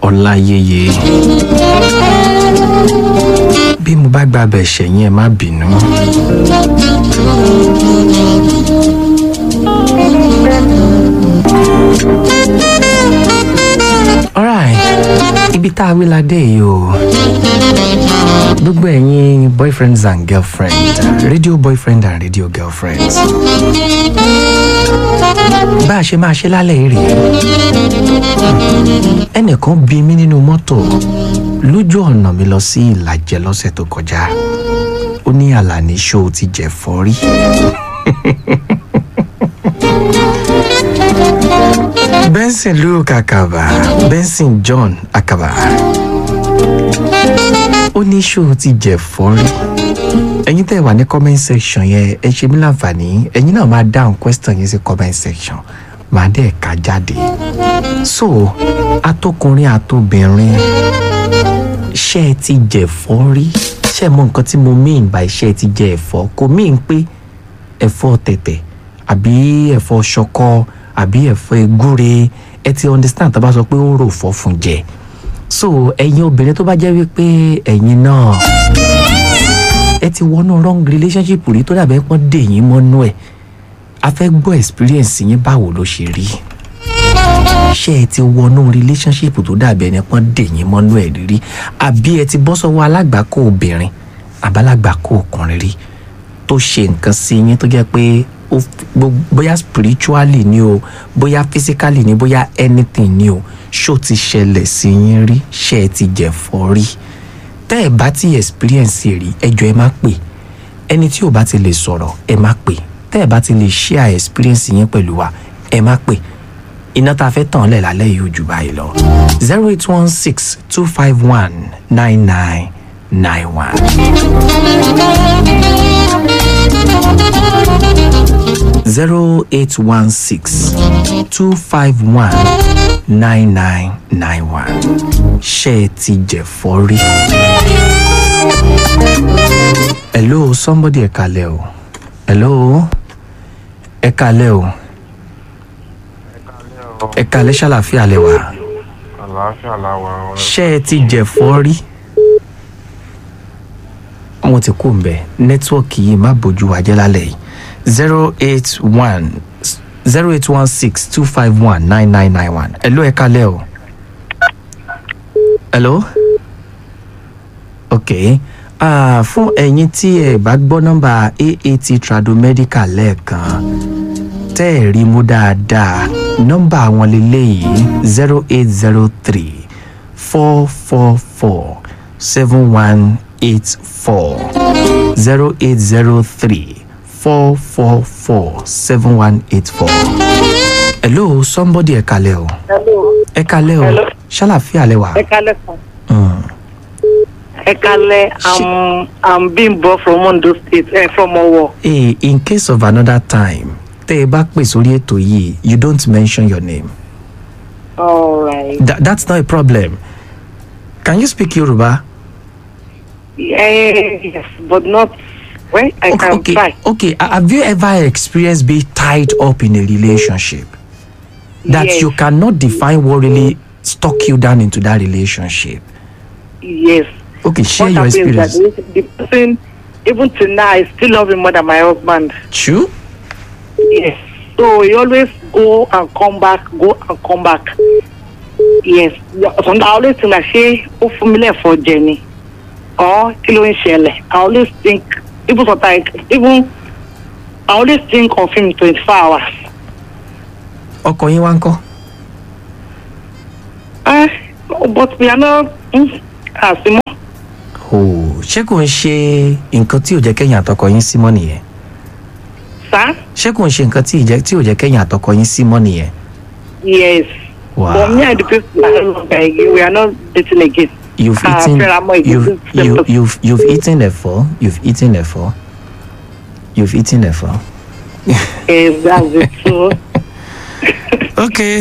ọláyẹyẹ bí mo bá gba abẹ ṣẹyìn ẹ má bínú. alright ibi tá a wí la dé yìí o gbogbo ẹ̀yin boyfriends and girlfriends radio boyfriend and radio girlfriends bá a ṣe máa ṣe lálẹ́ yìí rèé ẹnìkan bí mi nínú mọ́tò lójú ọ̀nà mi lọ sí ìlàjẹ lọ́sẹ̀ tó kọjá ó ní àlàní ṣó ti jẹ fọ́rí. benson luke akaba benson john akaba ó ní ṣó ti jẹ fọ́rí ẹ̀yin tẹ́ wà ní comment section yẹn ẹ ṣe mí láǹfààní ẹ̀yin náà máa dáhùn question yẹn sí comment section máa dẹ̀ ka jáde so atọkùnrin àtobìnrin ṣé ẹ ti jẹ ẹ̀fọ́ rí ṣé ẹ mọ nǹkan tí mo mean by ṣé ẹ ti jẹ ẹ̀fọ́ kò mean pé ẹ̀fọ́ tẹ̀tẹ̀ àbí ẹ̀fọ́ ṣọkọ àbí ẹ̀fọ́ egúre ẹ ti understand tó bá sọ pé ó rò fọ́ fún jẹ so ẹ̀yin obìnrin tó bá jẹ́ wípé ẹ̀yin náà ẹ ti wọnú wrong relationship rí tó dàbẹ́ pọ́n dè yín mọ́nú ẹ̀ a fẹ́ gbọ́ experience yín báwo ló ṣe rí ṣé ẹ ti wọnú relationship tó dàbí ẹni pọ́n dè yín mọ́nú ẹ̀ rírí àbí ẹ ti bọ́ sọ́wọ́ alágbàkó obìnrin àbálágbàkó ọkùnrin rí tó ṣe nǹkan sí yín tó jẹ́ pé ó gbó- bóyá spiritually ni o bóyá physically ni bóyá anything ni o ṣó ti ṣẹlẹ̀ sí yín rí ṣé ẹ ti jẹ̀fọ́ rí tẹ́ ẹ bá ti experience rí ẹjọ́ ẹ má pè ẹni tí ò bá ti lè sọ̀rọ̀ ẹ má pè tẹ́ ẹ bá ti lè share experience yín pẹ̀lú wa ẹ má pè iná tá a fẹ́ tàn lẹ̀ lálẹ́ yìí ò jù báyìí lọ zero eight one six two five one nine nine nine one. zero eight one six two five one nine nine nine one ṣé ẹ ti jẹ̀fọ́ rí? hello somebody ẹ kalẹ̀ o hello ẹ kalẹ̀ o ẹ kalẹ̀ ṣàlàfíà lẹ wà àlàáfíà làwà ọ̀rẹ́. ṣé ẹ ti jẹ̀fọ́ rí? wọn ti kú mbẹ nẹtíwọọkì yìí má bójú wa jẹ́ lálẹ́ yìí zero eight one zero eight one six two five one nine nine nine one hello ẹ kalẹ̀ o hello ok ah, fún ẹ̀yin tí ẹ bá gbọ́ nọ́mbà aat tradomedical lẹ́ẹ̀kan tẹ́ ẹ̀ rí mú dáadáa nọ́mbà wọn lélẹ́yìí zero eight zero three four four four seven one eight four zero eight zero three four four four seven one eight four. hello somebody ẹ kalẹ̀ o Hello. ẹ kalẹ̀ o Hello. ṣàlàfíà lẹ wà. Ẹ kálẹ̀ kan. Mm. Ẹ kálẹ̀ I'm I'm Bimbo from Ondo State eh, from Owo. Hey, in case of another time tẹ́ ẹ bá pè sórí ètò yìí you don't mention your name All right. Tha that's not a problem can you speak Yoruba. Eh, yes, but not well, I okay can okay try. okay ha- have you ever experienced being tied up in a relationship that yes, you cannot define what really stuck you down into that relationship yes. okay share what your happens experience that the the person even till now I still love him more than my husband. true Yes. So he always go and come back, go and come back. Yes. Sometimes I always think like ṣé ó fún mi lẹ́fọ̀ọ́ jẹ ni. Or kí ló ń ṣẹlẹ̀? I always think even sometimes even I always think of him twenty four hours. ọkọ yín wá ń kọ́ Eh, but we are not mm, àsìmọ́. oh ṣé kò ń ṣe nǹkan tí ò jẹ́ kẹ́yìn àtọkọ yín sí mọ́ nìyẹn Sir? ṣé kò ń ṣe nǹkan tí ì jẹ́- tí ò jẹ́ kẹ́yìn àtọkọ yín sí mọ́ nìyẹn Yes. wow But me and the person are no longer again. We are not dating again. you've Ah, eaten fẹ́ra mọ́ ìgbésí you've, same you, person. you've, you've eaten ẹ̀fọ́ you've eaten ẹ̀fọ́ you've eaten ẹ̀fọ́. Yes, that's it. So, ok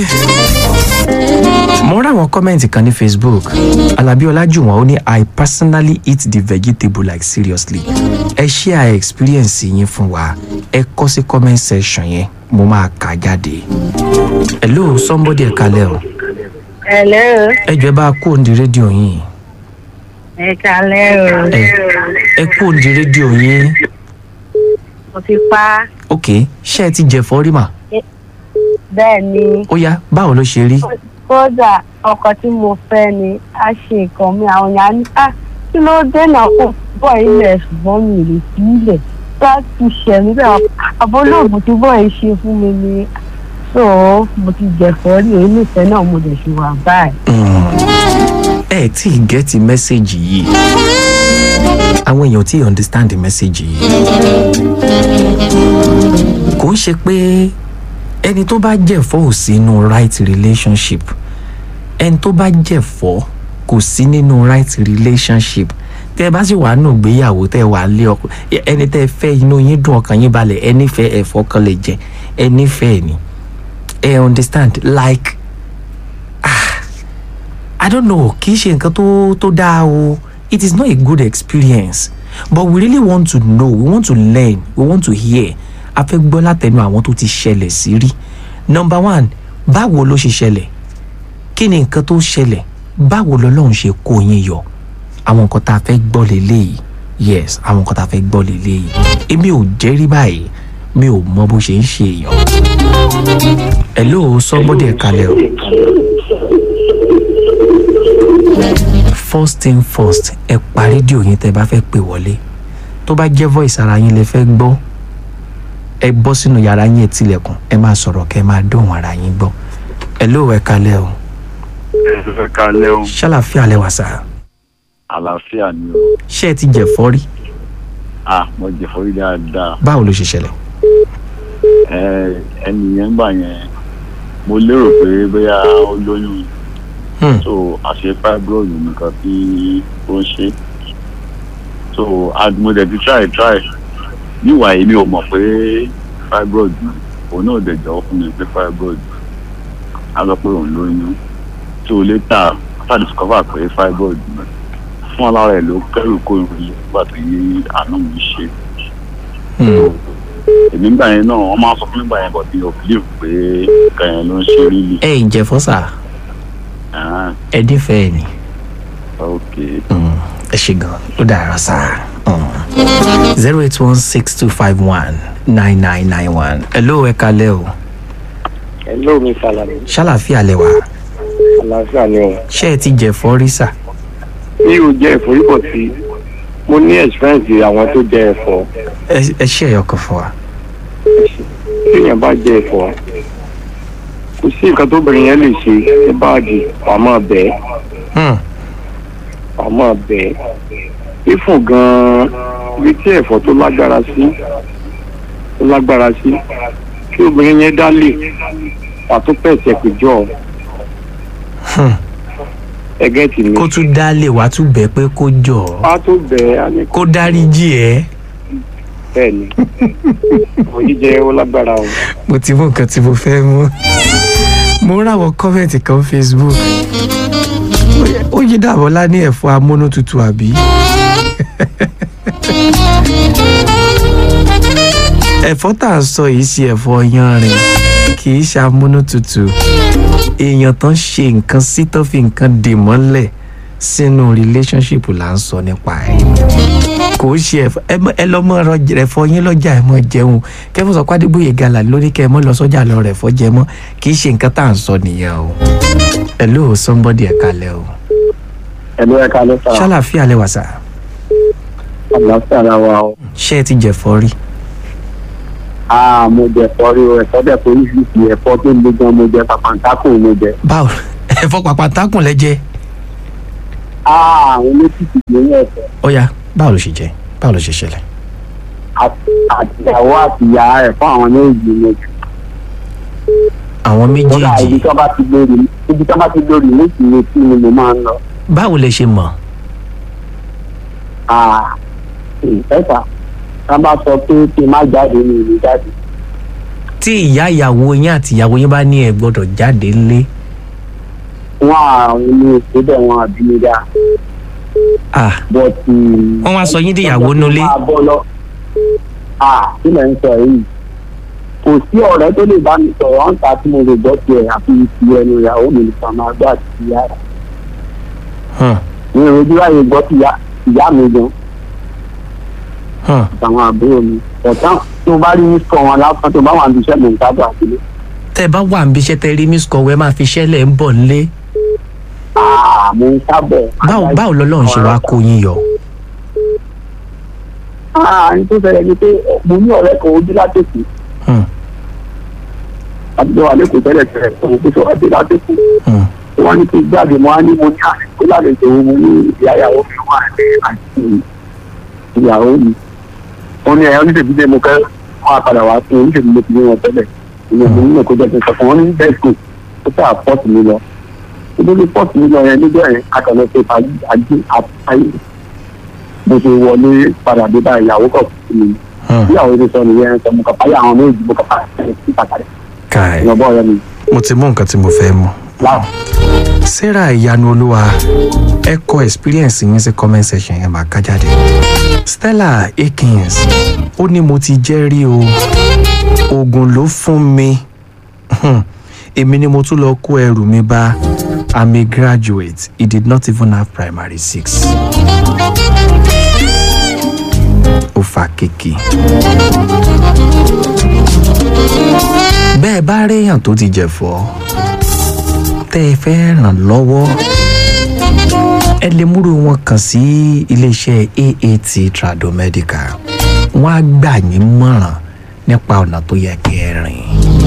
mo rí àwọn kọ́mẹ̀ntì kan ní facebook alábí ọlájúwọ̀n ó ní i personally eat the vegetable like seriously ẹ share experience yín fún wa ẹ kọ́ sí comment section yẹn mo máa kà á jáde hello somebody ẹ kalẹ̀ o Hello, ẹ jọ̀ọ́ ẹ bá kó òǹdí rédíò yín ẹ kalẹ́ o. ẹ ẹ kó òǹdí rédíò yín Mo ti pa ok ṣé ẹ ti jẹ̀fọ́ rí mà bẹ́ẹ̀ ni. ó yá báwo ló ṣe rí Kódà ọkọ tí mo fẹ́ ni a ṣe nǹkan mi àwọn èèyàn á ní à kí ló dé náà kó bọ̀ ilẹ̀ ṣùgbọ́n mi lè fi ilẹ̀ bá ti ṣẹ̀ mí bẹ́ẹ̀ àbólóògùn tí bọ̀ yìí ṣe fún mi ni so mo ti jẹ̀fọ́ rí èyí nífẹ̀ẹ́ náà mo dẹ̀ ṣe wà báyìí. Mm. ẹ tí ì gẹ́tì mẹ́sẹ̀gì yìí àwọn èèyàn tí ì understand mẹ́sẹ̀gì yìí kò ń ṣe pé ẹni tó bá jẹ̀fọ́ ò sí nínú right relationship ẹni tó bá jẹ̀fọ́ kò sí nínú right relationship tẹ ẹ bá sì wà nù gbéyàwó tẹ ẹ wà lé ọkọ ẹni tẹ ẹ fẹ́ inú yín dùn ọkàn yín balẹ̀ ẹni fẹ́ ẹ̀fọ́ kan lè jẹ ẹni fẹ́ ẹ ní ẹ understand like I don't know kì í ṣe nǹkan tó tó dáa o it is not a good experience but we really want to know we want to learn we want to hear a fẹ́ gbọ́ látẹnu àwọn tó ti ṣẹlẹ̀ sí rí number one báwo ló ṣe ṣẹlẹ̀ kí ni nǹkan tó ṣẹlẹ̀ báwo lọ́lọ́run ṣe kó yín yọ àwọn nǹkan tá a fẹ́ gbọ́ lélẹ́yìí yes àwọn nǹkan tá a fẹ́ gbọ́ lélẹ́yìí èmi ò jẹ́rí báyìí mi ò mọ bó ṣe ń ṣe èèyàn hello somebody ẹ̀ kalẹ̀ o. first thing first ẹ pa rédíò yín tẹ́ bá fẹ́ pè wọlé tó bá jẹ́ voice ara yín lẹ fẹ́ gbọ́ ẹ bọ́ sínú yàrá yín ẹ tilẹ̀kùn ẹ máa sọ̀rọ̀ kẹ́ ẹ máa dóhùn ara yín gbọ́ ẹ ló ẹ kalẹ̀ o ẹ kalẹ́ o ṣàlàfíà lẹwà sá àlàáfíà ni o ṣé ẹ ti jẹ̀fọ́ rí ah mo jẹ forí dáadáa báwo ló ṣe ṣẹlẹ̀ ẹ ẹni yẹn gbà yẹn mo lérò pé bóyá ó lóyún Hmm. so àṣẹ fibroid nìkan tí ó ń ṣe so and mo dẹ̀ ti try try níwà èmi ò mọ̀ pé fibroid ni òun náà dẹ̀ jọ̀wọ́ fún mi pé fibroid a sọ pé òun lóyún so later after discover pé fibroid ni fún alára ẹ̀ ló kẹ́rù kó irun yìí nígbà tó yí àánú mi ṣe Hmm. èmi gbà yẹn náà wọ́n máa sọ fún mi gbà yẹn but mi ò believe pé nǹkan yẹn ló ń ṣe rí li ẹ ì jẹ̀fọ́ sá ah ẹ nífẹ̀ẹ́ ni ok Hmm. ẹ ṣe gan ó dára sá zero eight one six two five one nine nine nine one ẹ ló ẹ kalẹ̀ o Hello, mi Salami. ṣàlàfíà lẹwà Àlàáfíà ni o. ṣé ẹ ti jẹ̀fọ́ rí sá Mi ò jẹ ẹ̀fọ́ yìí bọ̀ tí mo ní experience àwọn tó jẹ ẹ̀fọ́. ẹ ẹ ṣe ẹ̀yọ kan fún wa. Téèyàn bá jẹ ẹ̀fọ́, kò sí nǹkan tóbìnrin yẹn lè ṣe ní báàgì wàá máa bẹ̀ ẹ́ Hmm. wàá máa bẹ̀ ẹ́. Ifun gan-an ibi tí ẹ̀fọ́ tó lágbára sí tó lágbára sí kí obìnrin yẹn dá lè wàá tó pẹ̀sẹ̀ pé jọ Hmm. ẹgẹ́ tì mí. kó tún dálé wàá tún bẹ́ẹ̀ pé kó jọ ọ́ Wàá tó bẹ̀ ẹ́ á ní kó dáríjì ẹ́ bẹ́ẹ̀ ni. Àwọn jíjẹ ó lágbára o. mo ti mú nǹkan tí mo fẹ́ mú mo ráwọn kọ́mẹ̀ntì kan facebook ó yí dàbọ̀lá ní ẹ̀fọ́ amúnútutù àbí ẹ̀fọ́ tá à ń sọ yìí sí ẹ̀fọ́ yanrìn kì í ṣe amúnútutù èèyàn tán ṣe nǹkan sí tán fi nǹkan dè mọ́lẹ̀ sínú relationship là ń sọ nípa ẹ̀ kò ń ṣe ẹ̀fọ́ ẹ mọ- ẹ lọ mọ ọ̀rọ̀ ẹ̀fọ́ yín lọ́jà ẹ mọ jẹun kẹfọ sọ pàdébóyè gàlà lórí kẹ ẹ mọ lọ sọ́jà lọ rẹ ẹ̀fọ́ jẹ mọ kì í ṣe nǹkan tá à ń sọ nìyẹn o hello somebody ẹ kalẹ̀ o Ẹ̀lú ẹ̀ka lẹ́sà. ṣàlàfíà lẹwà sá àlàáfíà la wa o. ṣé ẹ ti jẹ̀fọ́ rí a mo jẹ ẹ̀fọ́ rí o ẹ̀fọ́ dẹ̀ oríṣiríṣi ẹ̀fọ́ tó le gan mo jẹ pàpàǹtákò mo jẹ. báwo ẹ̀fọ́ pàpàtàkùn lẹ́jẹ̀ a àwọn méjìlì ló ń ẹ̀fọ́ ó yá báwo ló ṣe jẹ báwo ló ṣe ṣẹlẹ̀ àtìyàwó àtìyà ẹ̀fọ́ àwọn méjì mo jẹ. àwọn kódà ibi méjèèjì tí wọ́n bá ti lórí ibi tí wọ́n bá ti lórí méjì ni tí ni mo máa ń lọ. báwo lẹ ṣe mọ̀ a ẹ̀fà tá a bá sọ pé kí n má jáde ní ìlú jáde. tí ìyá ìyàwó yín àti ìyàwó yín bá ní ẹ gbọ́dọ̀ jáde ńlé wọ́n àwọn ilé ìpínlẹ̀ wọn àbí mi dá. ah bọ́ọ̀tì. wọ́n wá sọ yín di ìyàwó nulẹ̀ máa bọ́ lọ. a kí lẹ̀ ń sọ yìí kò sí ọ̀rẹ́ tó lè bá mi sọ̀rọ̀ ọ̀hún ta tí mo lè gbọ́ tiẹ̀ àfi ti ẹnu ìyàwó mi nìkan máa gbọ́ àti ìyá rẹ̀ Hmm. mi ò rojú láyé gbọ́ ti ìyá- ìyá mi gan Hmm. àtàwọn àbúrò mi ọ̀tá tó bá rí ní sọ wọn lásán tó bá wà ní iṣẹ́ mi ń sábà sílé tẹ́ ẹ bá wà níbi iṣẹ́ tẹ́ rí miss kọ̀wé máa fi ṣẹ́lẹ̀ ń bọ̀ nílé àà mo ń sábọ̀ báwo báwo lọ́lọ́run ṣe wá kó yín yọ. àà ní tó ṣẹlẹ̀ ni pé mo ní ọ̀rẹ́ kan ojú látòkù Hmm. àti wà lẹ́kọ̀ọ́ tẹ́lẹ̀ tẹ́lẹ̀ tó mo kó sọ ọdẹ látòkù Hmm. wọ́n ní kí n jáde mo á ní mo ní àsìkò lálejò mo ní ìyá ìyàwó mi wà ní àti ìyàwó mi wọ́n ní ẹ̀yọ́ níṣẹ́ bíbẹ́ mo kẹ́ wọ́n á padà wá fún oníṣègùn mo ti ní wọn tẹ́lẹ̀ ìyẹn mo nílò kó jẹ́ kí n sọ fún wọn ní bẹ́ẹ̀ kò ó tẹ́ àpọ́ọ̀tì mi lọ nítorí pọ́ọ̀tì mi lọ yẹn níbẹ̀ yẹn akọ̀lẹ́ pé ajé àtàyè mo ṣe wọlé padà dé bá ìyàwó kọ̀ fún mi Hmm. ìyàwó ti sọ nìyẹn sọ mo kàn fáyà àwọn méjì mo kàn fáyà sí pàtàkì káì ìyàbọ̀ ọ̀rẹ́ mi mo ti mú nǹkan tí mo fẹ́ mú. láwọn. sarah ìyanu olúwa ẹ kọ experience yín sí comment section yẹn máa ká jáde. stella akins ó ní mo ti jẹ́ rí o oògùn ló fún mi Hmm. èmi ni mo tún lọ kó ẹrù mi bá i'm a graduate he did not even have primary six. ó fa kéèkì. bẹ́ẹ̀ bá réèyàn tó ti jẹ̀fọ́ tẹ́ ẹ fẹ́ ràn lọ́wọ́ ẹ lè múrò wọn kàn sí iléeṣẹ́ aat tradomedical wọ́n á gbà yín mọ̀ràn nípa ọ̀nà tó yẹ kẹ́ ẹ rìn.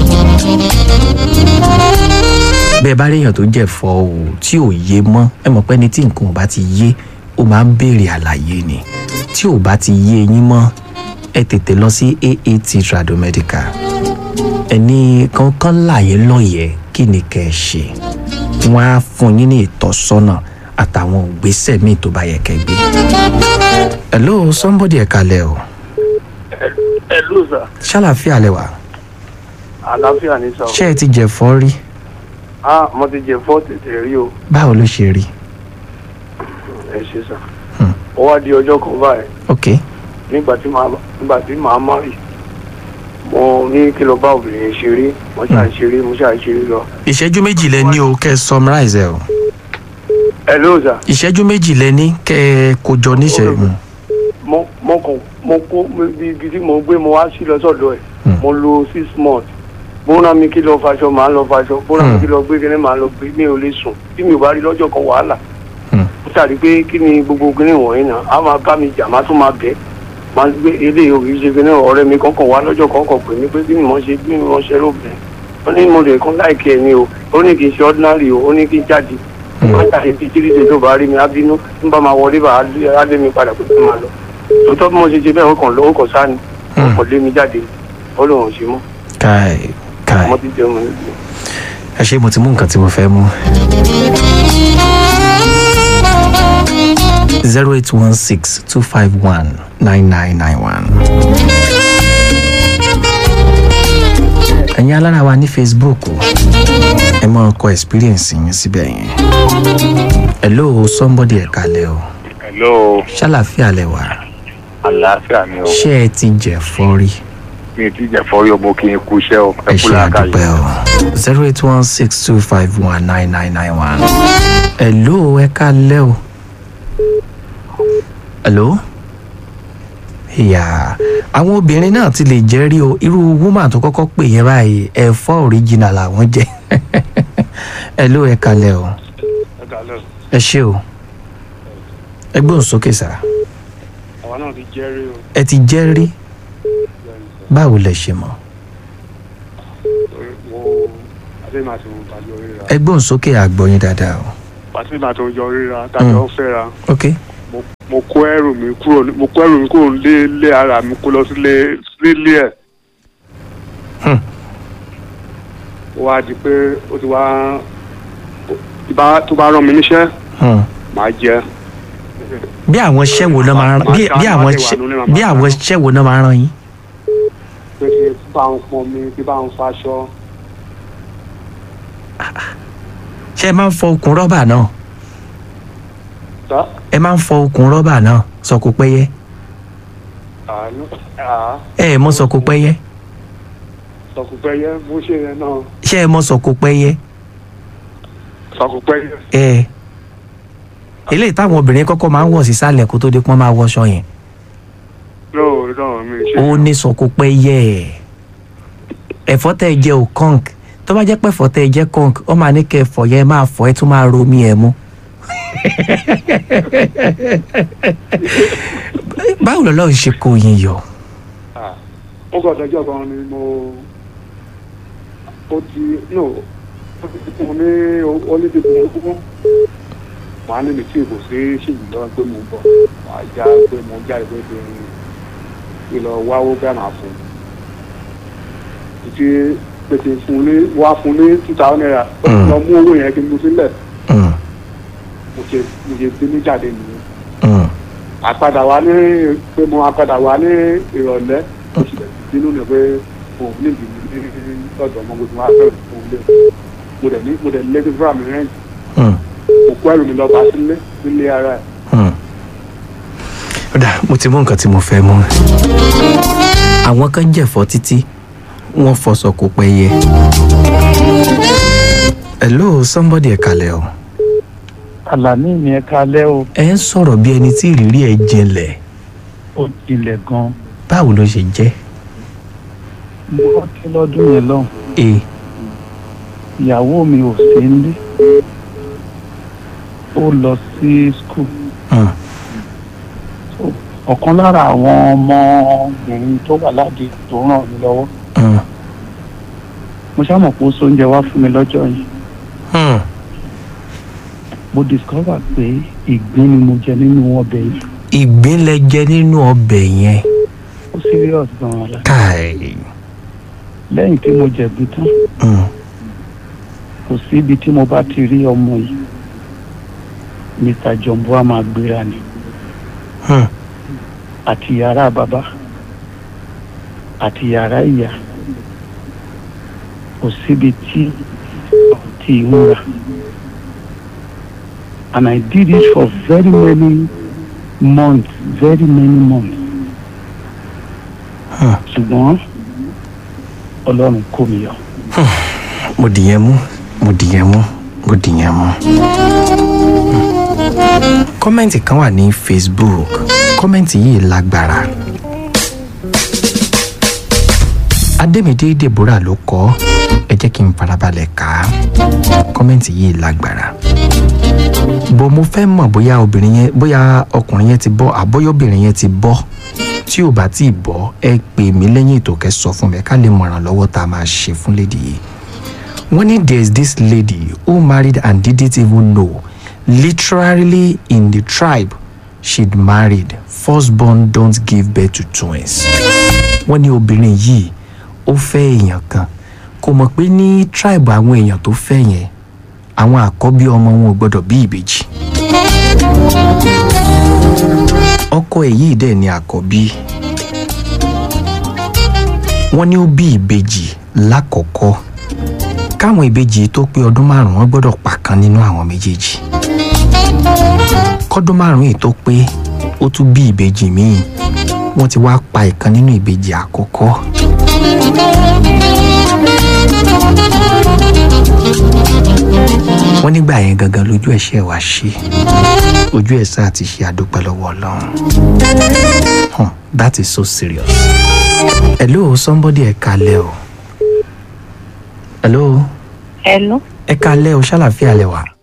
bẹ́ẹ̀ bá réèyàn tó jẹ̀fọ́ o tí ò yé mọ́ ẹ mọ̀ pé ẹni tí nǹkan ò bá ti yé ó máa ń béèrè àlàyé ni tí ò bá ti yé yín mọ́ ẹ tètè lọ sí aat tradomedical ẹni kankan láàyè lọ́yẹ̀ẹ́ kí ni kẹ́ ẹ ṣe wọ́n á fún yín ní ìtọ́sọ́nà àtàwọn ògbésẹ̀ míì tó bá yẹ kẹ́ gbé. hello somebody ẹ̀ kalẹ̀ o ẹ ló sà ṣàlàfíà lẹ wà àlàáfíà ní sà ṣé ẹ ti jẹ̀fọ́ rí ah mo ti jẹ fọ́ tètè rí o báwo ló ṣe rí ẹ ṣe sà Hmm. ó wá di ọjọ́ kan báyìí ok nígbà tí màá nígbà tí màá má rí mo ní kí lọ bá obìnrin ṣeré mo ṣáà ṣeré mo ṣáà ṣeré lọ. ìṣẹ́jú méjì lẹ ní o kẹ́ ẹ summarize ẹ o ẹ ló sà ìṣẹ́jú méjì lẹ ní kẹ́ ẹ kó jọ níṣẹ́ Ó mo mo kàn mo kó mo- ibi ibi tí mo gbé mo wá sí lọ sọ́dọ̀ ẹ̀ Hmm. mo lo six months bóńdà mi kí lọ faṣọ màá lọ faṣọ bóńdà mi Hmm. kí lọ gbé kíní màá lọ gbé mi ò lè sùn tí mi ò bá rí lọ́jọ́ kan wàhálà Hmm. ó ṣàrí pé kí ni gbogbo kíní wọ̀nyí náà á máa bá mi jà má tún máa bẹ̀ máa gbé eléyìí òkè ṣe kíní ọ̀rẹ́ mi kọ̀ọ̀kan wá lọ́jọ́ kọ̀ọ̀kan pè mí pé kí ni mo ṣe bí mo ṣe lóbìnrin ó ní mo lè kún láìkí ẹ̀ ni o ó ní kì í ṣe ordinary o ó ní kí n jáde Hmm. máa jáde tí tíríṣe tó bá rí mi á bínú ń bá máa wọlé bá á lé mi padà pé kí n máa lọ tòótọ́ bí mo ṣe ṣe bẹ́ẹ̀ ó kàn lówó kan sáà ni ó Hmm. kàn lé mi jáde ó lóun ò ṣe mọ́ káì káì ọmọ ti jẹun mi níbi. ẹ ṣe mo ti mú nǹkan tí mo fẹ́ mú. zero eight one six two five one nine nine nine one. ẹ̀yin alára wa ní facebook o ẹ máa kọ experience yín síbẹ̀ yẹn. hello somebody ẹ̀ kalẹ̀ o hello ṣàlàfíà lẹ wà àlàáfíà ni o ṣé ẹ ti jẹ fọ́rí mi ò tí jẹ fọrí ọmọ kí n kú iṣẹ́ o ẹ ẹ kú ṣe làákàyè àdúpẹ́ o zero eight one six two five one nine nine nine one. hello ẹ kalẹ́ o. hello. ìyá àwọn obìnrin náà ti lè jẹ́rí o irú woman tó kọ́kọ́ pè yẹn báyìí ẹ̀fọ́ original làwọn jẹ́ hello ẹ kalẹ́ o ẹ ṣé o ẹ gbóhùn sókè sá àwa náà ti jẹ́rí o ẹ ti jẹ́rí báwo lẹ ṣe mọ̀ wo àtẹ̀mà tó tàjọ ríra ẹ gbóhùn sókè àgbọ̀yìn dáadáa o àtẹ̀mà tó jọ ríra tàjọ fẹ́ra ok mo kó ẹrù mi kúrò ní- mo kó ẹrù mi kúrò lé lé ara mi kó lọ sílé sílé ẹ̀ Hmm. ó wá di pé ó ti wá tó bá tó bá rán mi níṣẹ́ Hmm. màá jẹ bí àwọn iṣẹ́ wo náà máa rán bí bí àwọn iṣẹ́ bí àwọn iṣẹ́ wo náà máa rán yín. pé kí n bá ń pọn mi kí n bá ń faṣọ ṣé ẹ máa ń fọ okùn rọ́bà náà tá ẹ máa ń fọ okùn rọ́bà náà sọkò pẹ́yẹ àánú àá ẹ ẹ mọ sọkò pẹ́yẹ sọkùpẹyẹ bó ṣe yẹn náà ṣé ẹ mọ sọ̀kò pẹ́yẹ sọkùpẹyẹ ẹ eléyìí táwọn obìnrin kọ́kọ́ máa ń wọ̀ sísàlẹ̀ kó tó di pọ́n máa wọṣọ yẹn no no mi ṣe ó ní sọ̀kò pẹ́yẹ ẹ̀fọ́ tẹ́ ẹ jẹ ò kọ́ǹk tó bá jẹ́ pé ẹ̀fọ́ tẹ́ ẹ jẹ́ kọ́ǹk ó máa ní kẹ́ ẹ̀fọ́ yẹn máa fọ́ ẹ tún máa romi ẹ̀ mú. báwo lọ́lọ́run ṣe kó yín yọ ó kọ ọ̀dọ́jọ́ kan ni mo ó ti no ó ti fún mi ní olídìbò ogún wàá ní mi tí kò sí ṣèjì lọ́wọ́ pé mo ń bọ̀ wàá já pé mo ń jáde pé kí n kí n lọ wáwó bẹ́ẹ̀ máa fún un títí pèsè fún ní wá fún ní two thousand naira ó ti lọ mú owó yẹn kí n mú sílẹ̀ Mm, mo ṣe mo ṣe bí ní jáde nìyẹn mm, àpadà wá ní pé mo àpadà wá ní ìrọ̀lẹ́ mo sì bẹ̀rẹ̀ sí nínú pé òun níbi ní ọ̀dọ̀ ọmọ mo ti wá fẹ́ràn fún un lé mo dẹ̀ ní mo dẹ̀ lé fífúra mi rẹ́ǹtì mm, mo kó ẹrù mi lọ bá sílé nílé ara ẹ̀ mm. ó dà mo ti mú nǹkan tí mo fẹ́ mú àwọn kan jẹ̀fọ́ títí wọ́n fọ sọ̀kò pẹ́yẹ. hello somebody ẹ̀ kalẹ̀ o àlàní mi ẹ kalẹ́ o ẹ ń sọ̀rọ̀ bí ẹni tí ìrírí ẹ̀ jinlẹ̀ ó jinlẹ̀ gan-an báwo ló ṣe jẹ́ mo rántí lọ́dún yẹn lọ́hùn e ìyàwó mi ò sí nílé ó lọ sí skul mm, ọ̀kan lára àwọn ọmọbìnrin tó wà ládìí tó ràn mí lọ́wọ́ mm, mo ṣàmọ̀ pé ó sóúnjẹ wá fún mi lọ́jọ́ yìí mm. mo discover pé ìgbín ni mo jẹ nínú ọbẹ̀ yìí ìgbín lẹ jẹ nínú ọbẹ̀ yẹn ó serious gan-an la káì lẹ́yìn tí mo jẹ̀bi tán mm, kò sí ibi tí mo bá ti rí ọmọ yìí mr jọ̀ǹbù á máa gbéra ni mm, àti yàrá bàbá àti yàrá ìyá kò síbi tí ti ìmúra and I did it for very many months very many months Hmm. ṣùgbọ́n ọlọ́run kó mi yọ. mo dìyẹn mú mo dìyẹn mú mo dìyẹn mú. kọ́mẹ́ǹtì kan wà ní facebook kọ́mẹ́ǹtì yìí lágbára. adémídé deborah ló kọ ẹ jẹ́ kí n farabalẹ̀ kà á kọ́mẹ́ǹtì yìí lágbára. bó mo fẹ́ mọ̀ bóyá obìnrin yẹn bóyá ọkùnrin yẹn ti bọ́ àbóyọ́bìnrin yẹn ti bọ́ tí ò bá tí ì bọ́ ẹ pè mí lẹ́yìn ètò kẹ́ sọ fún mi ká lè mọ̀ràn lọ́wọ́ tá a máa ṣe fún lady yìí wọ́n ní there is this lady who married and didn't even know literally in the tribe she'd married firstborn don't give birth to twins wọ́n ní obìnrin yìí ó fẹ́ èèyàn kan kò mọ̀ pé ní tribe àwọn èèyàn tó fẹ́ yẹn àwọn àkọ́bí ọmọ wọn ò gbọ́dọ̀ bí ìbejì ọkọ ẹ̀ yìí dẹ̀ ni àkọ́bí wọ́n ní ó bí ìbejì lákọ̀ọ́kọ́ káwọn ìbejì tó pé ọdún márùn-ún wọ́n gbọ́dọ̀ pa kan nínú àwọn méjèèjì kọ́dún márùn-ún yìí tó pé ó tún bí ìbejì míì wọ́n ti wá pa ìkan nínú ìbejì àkọ́kọ́. wọ́n nígbà yẹn gangan lójú ẹ̀ṣẹ̀ wá ṣe ojú ẹ̀ sáà ti ṣe àdúpẹ́ lọ́wọ́ ọlọ́run huh, that is so serious. hello somebody ẹ kalẹ́ o hello Hello, ẹ kalẹ́ o ṣàlàfíà lẹ wà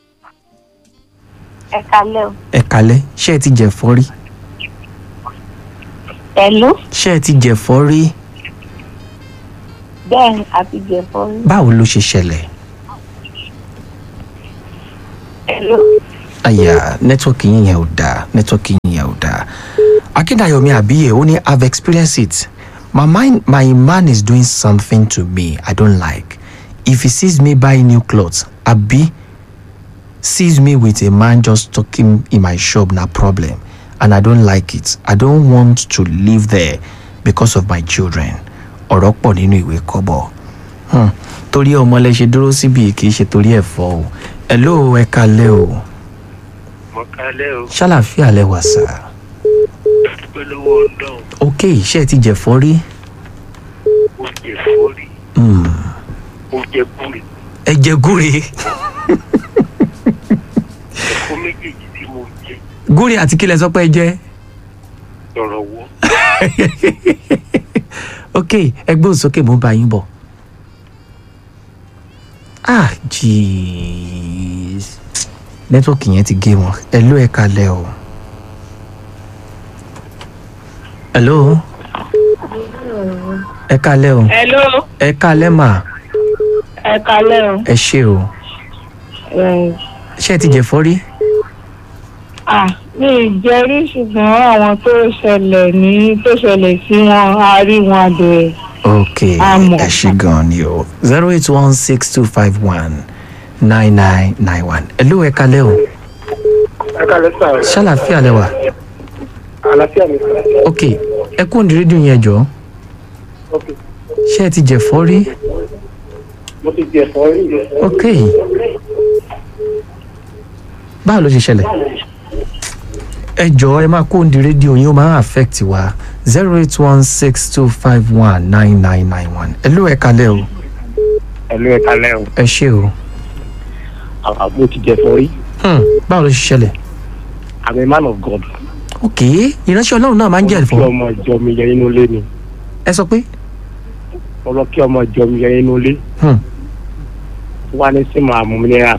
ẹ kalẹ́ o. ẹ kalẹ́ ṣé ẹ ti jẹ̀fọ́ rí Hello, ṣé ẹ ti jẹ̀fọ́ rí bẹ́ẹ̀ ni àti jẹ̀fọ́ rí. báwo ló ṣe ṣẹlẹ̀ Hello, àyà nẹ́tíwọ́kì yín yẹn ò dáa nẹ́tíwọ́kì yín yẹn ò dáa akíndayọ̀mí àbíyè ó ní i have experienced it my mind my man is doing something to me i don't like if he sees me buy new clothes abi sees me with a man just talking in my shop na problem and i don't like it i don't want to live there because of my children ọ̀rọ̀ pọ̀ nínú ìwé kọ́bọ̀ hmm. torí ọmọ lẹ ṣe dúró síbi kì í ṣe torí ẹ̀fọ́ o ẹ̀ ló ẹ kalẹ́ o mo kalẹ́ o ṣàlàfíà lẹ wà sá dúpẹ́ lọ́wọ́ ọlọ́run ok iṣẹ́ ti jẹ̀fọ́ rí ó jẹ fọ́rí Hmm. mo jẹ gúre ẹ jẹ gúre ẹ̀fọ́ méjèèjì tí mo jẹ gúre àti kílẹ̀ sọ pé ẹ jẹ lọ́rọ̀ wọ́ ok ẹgbẹ́ òsókè mo ń bá yín bọ̀ ah jeez nẹ́tíwọ́ọ̀kì yẹn ti gé wọn ẹ ló ẹ kalẹ̀ o hello ẹ kalẹ̀ o hello ẹ kalẹ̀ mà ẹ kalẹ́ o. ẹ ṣe o ṣé ẹ ti jẹ̀fọ́ rí ah mi ì jẹ́rí ṣùgbọ́n àwọn tó ṣẹlẹ̀ ní tó ṣẹlẹ̀ sí wọn a rí wọn bẹ̀rẹ̀. ok Àmọ́. ẹ ṣe gan ni o zero eight one six two five one nine nine nine one ẹ ló ẹ kalẹ̀ o ẹ kálẹ́ sà ṣàlàfíà lẹ́wà. àlàáfíà mi sà ok ẹ kú ní rédíò yẹn jọ ok ṣé ẹ ti jẹ̀fọ́ rí mo ti jẹ ẹ̀fọ́ rí ok báwo ló ṣe ṣẹlẹ̀ ẹ jọ ẹ máa kú ní rédíò yín ó máa ń affect wa zero eight one six two five one nine nine nine one ẹ ló ẹ kalẹ̀ o ẹ̀lú ẹ kálẹ́ o ẹ ṣé o àwọn mo ti jẹ ẹ̀fọ́ rí hmm. báwo ló ṣe ṣẹlẹ̀ i'm a man of god ok ìránṣẹ́ ọlọ́run náà máa ń jẹ́ kí ẹ̀fọ́ ọmọ ìjọ mi yẹ inú ilé ni ẹ sọ pé mo lọ kí ọmọ ìjọ mi yẹ inú ilé hmm. wá ní sí màá mú minerals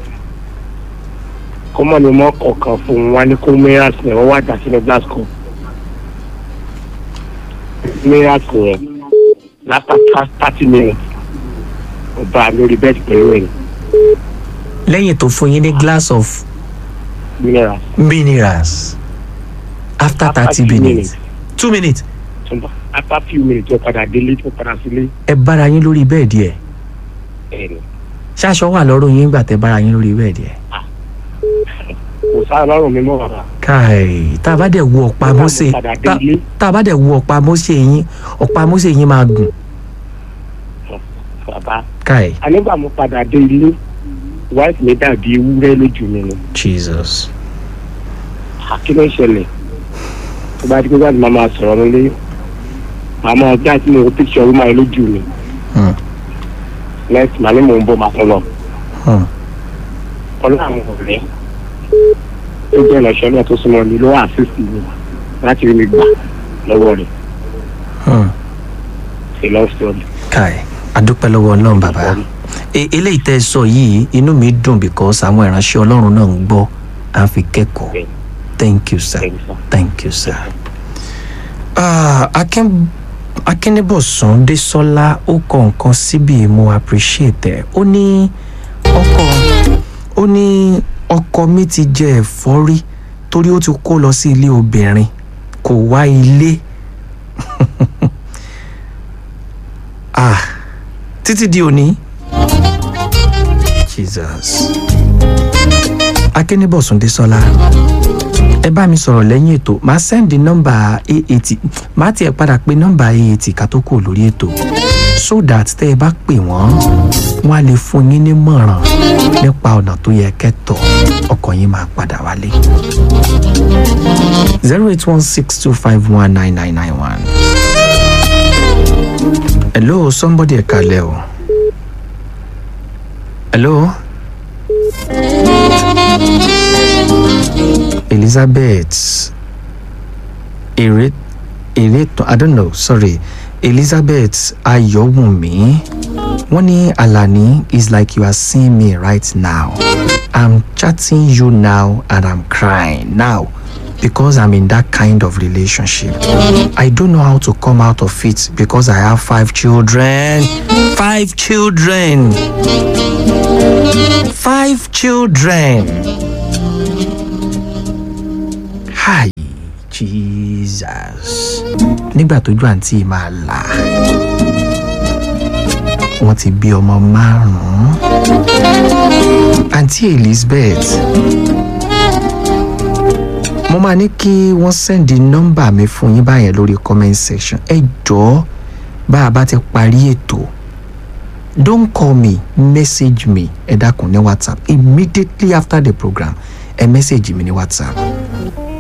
kó mọ̀ ní mọ́ kọ̀ọ̀kan fún un wá ní kó minerals yẹn wọ́n wá dà sínú glass cup minerals yẹn láfta thirty minutes ó bá a lórí bẹ́ẹ̀dì pẹ̀lú ẹ̀yìn lẹ́yìn tó fún yín ní glass of minerals minerals after After thirty few minutes two minutes Ṣùgbọ́n after few minutes ó padà délé ó padà sílé ẹ bára yín lórí bẹ́ẹ̀dì ẹ̀ ẹ̀yìn ṣáṣọ wà lọ́rùn yín gbà tẹ́ bára yín lórí bẹ́ẹ̀dì ẹ̀. kò sáà lọ́rùn mi mọ́ bàbá káì tá a bá dẹ̀ wo ọ̀pá Nígbà mo Mósè padà tá délé. tá a bá dẹ̀ wo ọ̀pá Mósè yín ọ̀pá Mósè yín máa gùn bàbá káì anígbà mo padà dé ilé wife mi dàbí ewúrẹ́ lójú mi ni Jesus kí ló ń ṣẹlẹ̀ tó bá di pé báyìí máa máa sọ̀rọ̀ nílé màmá ọjà tí mo wo picture ọ̀rọ̀ máa lójú mi Hmm. next màá ní mò ń bọ̀ màá tún lọ Hmm. ọlọ́ àwọn ọ̀rẹ́ tó jẹ́ ìránṣẹ́ náà tó súnmọ́ mi ló wà assist mi láti rí mi gbà lọ́wọ́ rẹ̀ Hmm. ṣe love story. káì adúpẹ́ lọ́wọ́ ọlọ́run bàbá E- eléyìí tẹ́ ẹ sọ yìí inú mi dùn because àwọn ìránṣẹ́ ọlọ́run náà ń gbọ́ à ń fi kẹ́kọ̀ọ́ Bẹ́ẹ̀. thank you sir Thank you, sir. thank you sir. Ah, Akin Akínníbọ̀sún Désọ́lá ó kọ nǹkan síbi mo appreciate ẹ̀ ó ní ọkọ ó ní ọkọ mi ti jẹ ẹ̀fọ́ rí torí ó ti kó lọ sí ilé obìnrin kò wá ilé ah títí di òní Jesus Akínníbọ̀sún Désọ́lá ẹ bá mi sọ̀rọ̀ lẹ́yìn ètò máa sẹ́ndì nọ́mbà aat máa tiẹ̀ padà pé nọ́mbà aat ká tó kù lórí ètò so that tẹ́ ẹ bá pè wọ́n wọ́n á lè fún yín nímọ̀ràn nípa ọ̀nà tó yẹ kẹ́tọ̀ ọkọ̀ yín máa padà wálé. zero eight one six two five one nine nine nine one. hello somebody ẹ kalẹ̀ o. hello. Elizabeth Ere Ereto I don't know sorry Elizabeth Ayọ̀wùnmí wọ́n ní Alani is like you are seeing me right now I'm chatting you now and I'm crying now because I'm in that kind of relationship I don't know how to come out of it because I have five children five children five children. Hi, Jesus. Nígbà tójú àǹtí máa là, wọ́n ti bí ọmọ márùn-ún. Àǹtí Elizabeth, mo máa ní kí wọ́n sẹ́ndì nọ́mbà mi fún yín báyẹn lórí comment section. Ẹ jọ̀ọ́ bá a bá ti parí ètò don't call me message me ẹ dákun ní whatsapp immediately after the program ẹ message mi ní whatsapp